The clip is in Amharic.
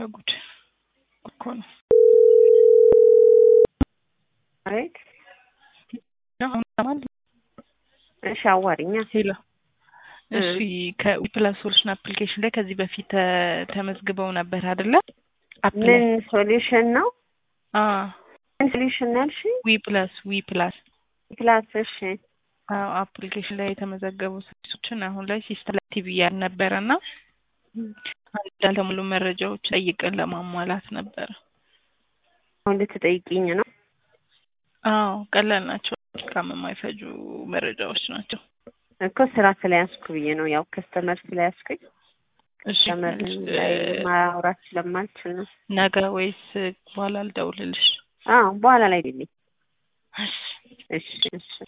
ጉድ እኮ ነው። አቤት አሁን ይሰማል? እሺ አዋሪኛ ሄሎ እሺ ከዊፕላስ ሶሉሽን አፕሊኬሽን ላይ ከዚህ በፊት ተ- ተመዝግበው ነበር አይደለ? ምን ሶሉሽን ነው? አ ምን ሶሉሽን ነው ያልሽኝ? ዊ ፕላስ ዊ ፕላስ ክላስ እሺ አዎ አፕሊኬሽን ላይ የተመዘገቡ ሰርቪሶችን አሁን ላይ ሲስተም ላይ ቲቪ ያልነበረ እና አንዳንድ ሙሉ መረጃዎች ጠይቀን ለማሟላት ነበረ። አሁን ልትጠይቂኝ ነው? አዎ ቀላል ናቸው። ካም የማይፈጁ መረጃዎች ናቸው። እኮ ስራ ስለያዝኩ ብዬ ነው። ያው ከስተመር ስለያዝኩኝ እሺ ከስተመር እ- ላይ ማውራት ስለማልችል ነው። ነገ ወይስ በኋላ ልደውልልሽ? አዎ በኋላ ላይ ልኝ። እሺ እሺ እሺ